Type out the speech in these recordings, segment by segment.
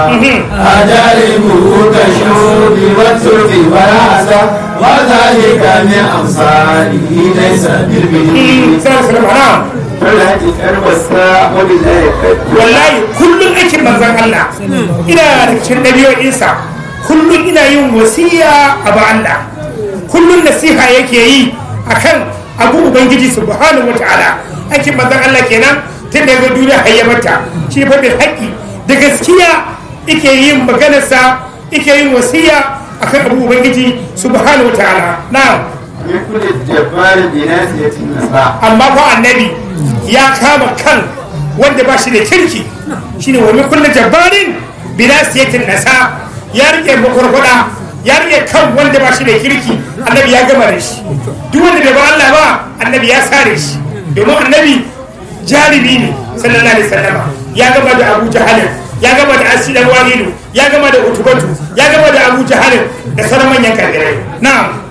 أجاربه كالشوب والترك والعسى وذلك من أمثاله ليس بالبديل sallallahu alaihi فالتي كربستا وبالله wallahi kullum aikin manzon Allah ina da cikin ɗabi'o'insa kullum ina yin wasiya a ba Allah kullum nasiha yake yi akan abu ubangiji subhanahu wataala aikin manzon Allah kenan tun daga duniya hayyamata shi fa bil haƙi da gaskiya yake yin maganarsa yake yin wasiya akan abu ubangiji subhanahu wataala na'am من كل الجبار بناسية النساء amma fa annabi ya kama kan wanda ba shi da kirki shine wa min kulli jabbarin binasiyatin nasa ya rike makwarkwada ya rike kan wanda ba shi da kirki annabi ya gama da shi duk wanda bai ba Allah ba annabi ya sare shi domin annabi jarumi ne sallallahu alaihi wasallam ya gama da Abu Jahal ya gama da Asidan Walidu ya gama da Utubatu ya gama da Abu Jahal da sauran manyan kafirai na'am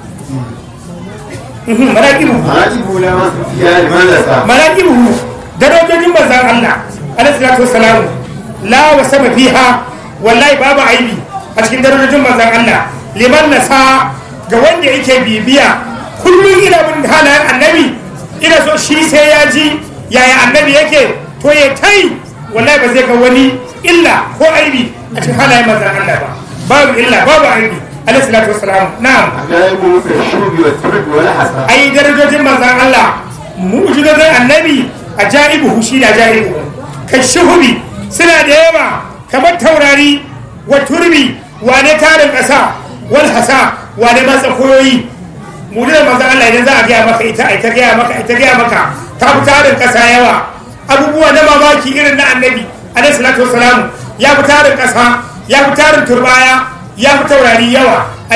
maraqibu عاجب لما يا لماذا manaqibuhu darajojin manzan Allah alaihi salatu wassalam la wa sama fiha wallahi babu aibi a cikin darajojin manzan Allah liman nasa ga wanda yake bibiya kullum ina bin halayen annabi ina so shi sai ya ji yaya annabi yake to ya tai wallahi ba zai ga wani illa ko aibi a cikin halayen manzan Allah ba babu illa babu aibi alaihi salatu wassalam na'am عجائبه كالشوب والترك والعسى ai darajojin manzan Allah mu'jizozin annabi a ja'ibuhu shi da ja'ibuhu kan shuhubi suna da yawa kamar taurari wa turbi wane tarin ƙasa wal hasa wane matsa koyoyi mu'jizar manzan Allah idan za a gaya maka ita ai ta gaya maka ai ta gaya maka ta fi tarin ƙasa yawa abubuwa na mamaki irin na annabi alaihi salatu wasalam ya fi tarin ƙasa ya fi tarin turbaya ya fi taurari yawa